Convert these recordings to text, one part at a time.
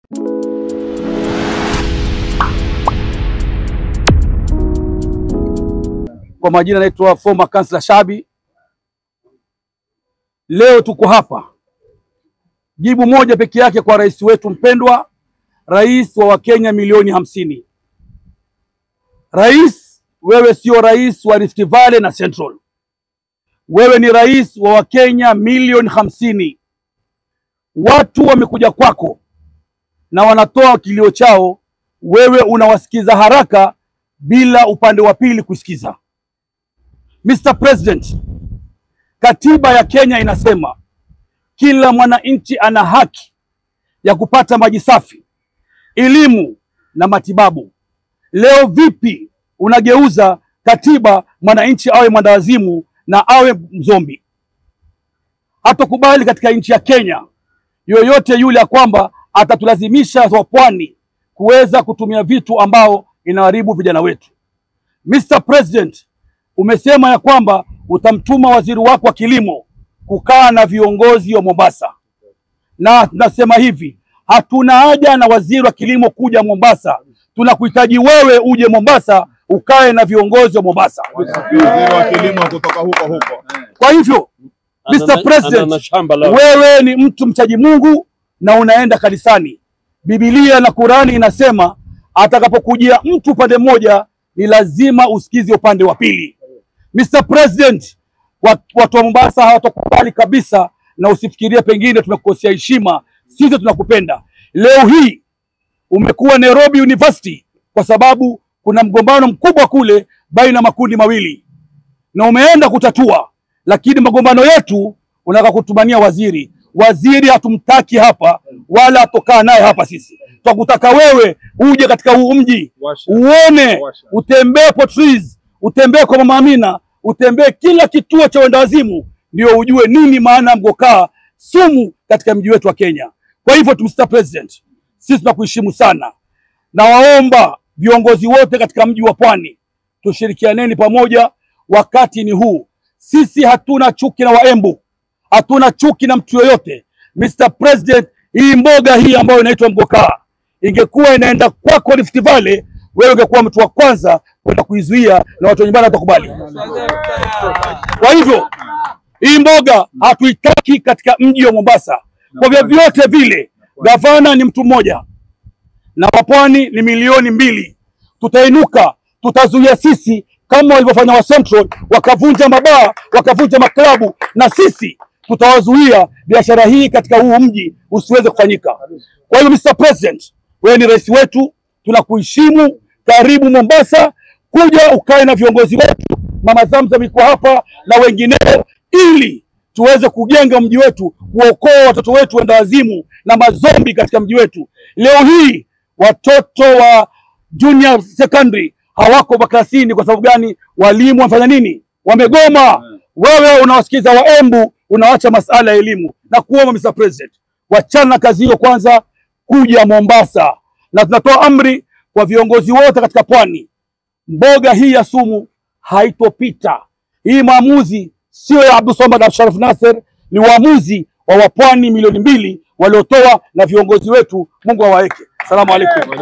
Kwa majina naitwa former Councillor Shabi. Leo tuko hapa, jibu moja peke yake kwa rais wetu mpendwa, rais wa Wakenya milioni hamsini. Rais, wewe sio rais wa Rift Valley na Central, wewe ni rais wa Wakenya milioni hamsini. Watu wamekuja kwako na wanatoa kilio chao, wewe unawasikiza haraka bila upande wa pili kusikiza. Mr. President, katiba ya Kenya inasema kila mwananchi ana haki ya kupata maji safi, elimu na matibabu. Leo vipi unageuza katiba mwananchi awe mwandawazimu na awe mzombi? Hatokubali katika nchi ya Kenya yoyote yule ya kwamba atatulazimisha wa pwani kuweza kutumia vitu ambao inaharibu vijana wetu. Mr. President, umesema ya kwamba utamtuma waziri wako wa kilimo kukaa na viongozi wa Mombasa, na nasema hivi, hatuna haja na waziri wa kilimo kuja Mombasa, tunakuhitaji wewe uje Mombasa ukae na viongozi wa Mombasa. Waziri wa kilimo kutoka huko huko. Kwa hivyo Mr. Ana- President, ana shamba la wewe ni mtu mchaji Mungu na unaenda kanisani. Biblia na Qurani inasema atakapokujia mtu upande mmoja ni lazima usikize upande wa pili. Mr. President, wa- watu wa Mombasa hawatakubali kabisa, na usifikirie pengine tumekukosea heshima. Sisi tunakupenda. Leo hii umekuwa Nairobi University kwa sababu kuna mgombano mkubwa kule baina ya makundi mawili na umeenda kutatua, lakini magombano yetu unataka kutumania waziri. Waziri hatumtaki hapa wala hatokaa naye hapa. Sisi twakutaka wewe uje katika huu mji Washa. uone, Washa. utembee Portrees, utembee kwa Mama Amina, utembee kila kituo cha wendawazimu, ndio ujue nini maana ya mgokaa sumu katika mji wetu wa Kenya. Kwa hivyo tu, Mr. President, sisi tunakuheshimu sana na waomba viongozi wote katika mji wa Pwani tushirikianeni pamoja. Wakati ni huu, sisi hatuna chuki na Waembu, hatuna chuki na mtu yoyote. Mr. President, hii mboga hii ambayo inaitwa mgokaa ingekuwa inaenda kwako Rift Valley, wewe ungekuwa mtu wa kwanza kwenda kuizuia na watu wa nyumbani watakubali. Kwa hivyo hii mboga hatuitaki katika mji wa Mombasa kwa vyovyote vile. Gavana ni mtu mmoja na wapwani ni milioni mbili. Tutainuka, tutazuia sisi kama walivyofanya wa Central, wakavunja mabaa, wakavunja maklabu, na sisi tutawazuia biashara hii katika huu mji usiweze kufanyika. Kwa hiyo Mr. President, wewe ni rais wetu, tunakuheshimu. Karibu Mombasa, kuja ukae na viongozi wetu. Mama Zamzam iko hapa na wengineo, ili tuweze kujenga mji wetu, kuokoa watoto wetu wenda wazimu na mazombi katika mji wetu. Leo hii watoto wa junior secondary hawako maklasini. Kwa sababu gani? Walimu wamefanya nini? Wamegoma. Wewe unawasikiza Waembu, unawacha masala ya elimu na kuomba Mr. President, wachana na kazi hiyo kwanza, kuja Mombasa, na tunatoa amri kwa viongozi wote katika pwani, mboga hii ya sumu haitopita. Hii maamuzi sio ya Abdulswamad na Sharaf Nasser, ni uamuzi wa wapwani milioni mbili waliotoa na viongozi wetu. Mungu awaeke. Salamu alaikum.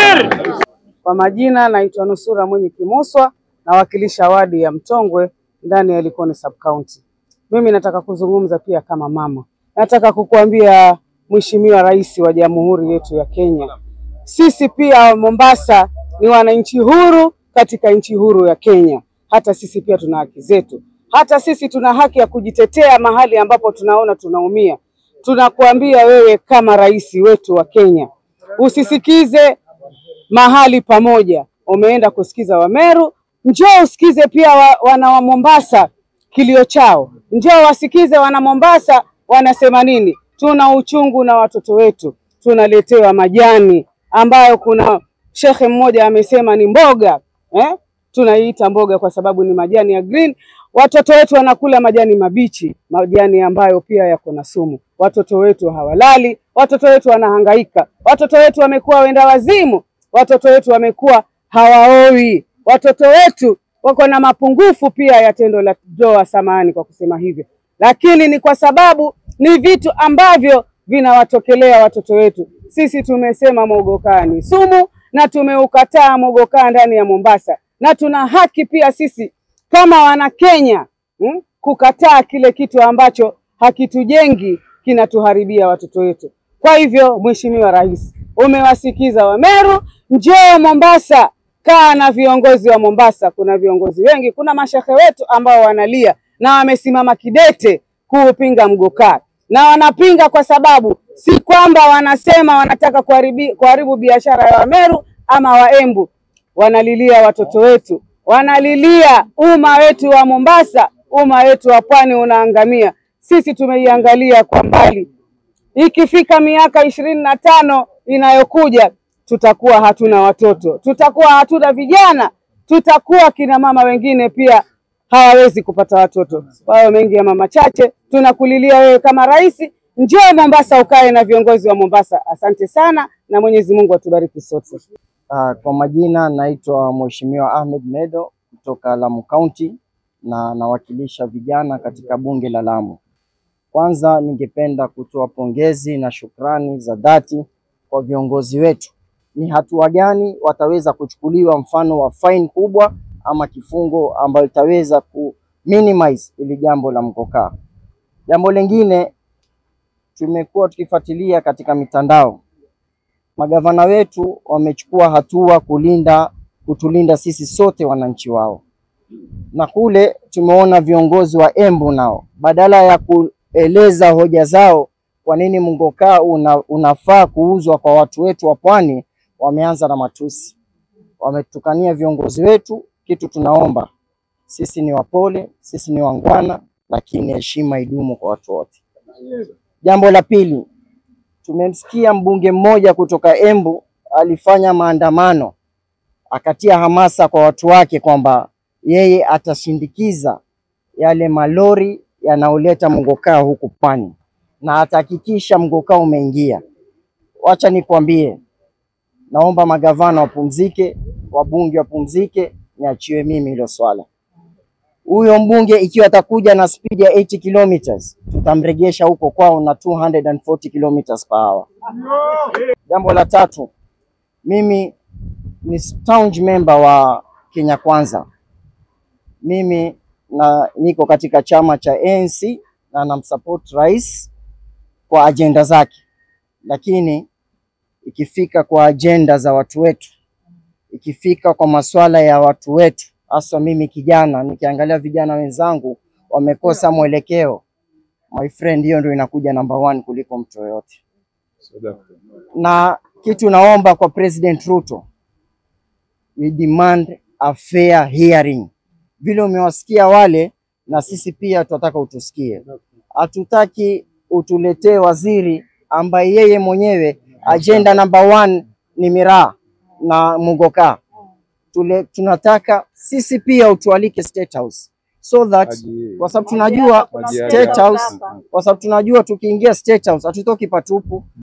Kwa majina naitwa Nusura Mwenye Kimuswa, nawakilisha wadi ya Mtongwe ndani ya Likoni sub county. Mimi nataka kuzungumza pia kama mama, nataka kukuambia Mheshimiwa Rais wa Jamhuri yetu ya Kenya, sisi pia Mombasa ni wananchi huru katika nchi huru ya Kenya. Hata sisi pia tuna haki zetu, hata sisi tuna haki ya kujitetea mahali ambapo tunaona tunaumia. Tunakuambia wewe kama rais wetu wa Kenya, usisikize mahali pamoja, umeenda kusikiza Wameru, njoo usikize pia wa, wana wa Mombasa kilio chao, njoo wasikize wana Mombasa wanasema nini. Tuna uchungu na watoto wetu, tunaletewa majani ambayo kuna shekhe mmoja amesema ni mboga eh? Tunaiita mboga kwa sababu ni majani ya green. Watoto wetu wanakula majani mabichi, majani ambayo pia yako na sumu. Watoto wetu hawalali, watoto wetu wanahangaika, watoto wetu wamekuwa wenda wazimu, watoto wetu wamekuwa hawaoi, watoto wetu wako na mapungufu pia ya tendo la ndoa. Samahani kwa kusema hivyo, lakini ni kwa sababu ni vitu ambavyo vinawatokelea watoto wetu. Sisi tumesema mogokaa ni sumu na tumeukataa mogokaa ndani ya Mombasa, na tuna haki pia sisi kama wana Kenya hmm, kukataa kile kitu ambacho hakitujengi kinatuharibia watoto wetu. Kwa hivyo, Mheshimiwa Rais, umewasikiza Wameru, njoo Mombasa, kaa na viongozi wa Mombasa. Kuna viongozi wengi, kuna mashehe wetu ambao wanalia na wamesimama kidete kuupinga mgokaa, na wanapinga kwa sababu si kwamba wanasema wanataka kuharibi- kuharibu biashara ya Wameru ama Waembu, wanalilia watoto wetu, wanalilia umma wetu wa Mombasa, umma wetu wa pwani unaangamia. Sisi tumeiangalia kwa mbali, ikifika miaka ishirini na tano inayokuja tutakuwa hatuna watoto, tutakuwa hatuna vijana, tutakuwa kina mama wengine pia hawawezi kupata watoto. Kwa hiyo mengi ya mama chache, tunakulilia wewe kama rais, njoo Mombasa ukae na viongozi wa Mombasa. Asante sana na Mwenyezi Mungu atubariki sote. Ah, Kwa majina naitwa Mheshimiwa Ahmed Medo kutoka Lamu County na nawakilisha vijana katika bunge la Lamu. Kwanza ningependa kutoa pongezi na shukrani za dhati kwa viongozi wetu. Ni hatua gani wataweza kuchukuliwa, mfano wa fine kubwa ama kifungo ambayo itaweza ku minimize ili jambo la mkokaa. Jambo lingine tumekuwa tukifuatilia katika mitandao magavana wetu wamechukua hatua kulinda kutulinda sisi sote wananchi wao, na kule tumeona viongozi wa Embu nao badala ya kueleza hoja zao kwa nini mgokaa una, unafaa kuuzwa kwa watu wetu wa pwani, wameanza na matusi, wametukania viongozi wetu. Kitu tunaomba sisi ni wapole, sisi ni wangwana, lakini heshima idumu kwa watu wote. Jambo la pili, tumemsikia mbunge mmoja kutoka Embu alifanya maandamano akatia hamasa kwa watu wake kwamba yeye atashindikiza yale malori yanayoleta mgokaa huku pwani na atahakikisha mgokaa umeingia. Wacha nikwambie, naomba magavana wapumzike, wabunge wapumzike, niachiwe mimi hilo swala. Huyo mbunge ikiwa atakuja na speed ya 80 kilometers, tutamregesha huko kwao na 240 kilometers per hour. Jambo la tatu, mimi ni staunch member wa Kenya Kwanza. Mimi na niko katika chama cha ANC na namsupport rais kwa ajenda zake, lakini ikifika kwa ajenda za watu wetu, ikifika kwa masuala ya watu wetu, hasa mimi kijana, nikiangalia vijana wenzangu wamekosa mwelekeo, my friend, hiyo ndio inakuja number one kuliko mtu yoyote na kitu naomba kwa President Ruto, we demand a fair hearing. Vile umewasikia wale, na sisi pia tunataka utusikie. Hatutaki utuletee waziri ambaye yeye mwenyewe agenda number one ni miraa na mugoka. Tule, tunataka sisi pia utualike State House so that kwa sababu tunajua State House, kwa sababu tunajua tukiingia State House hatutoki patupu,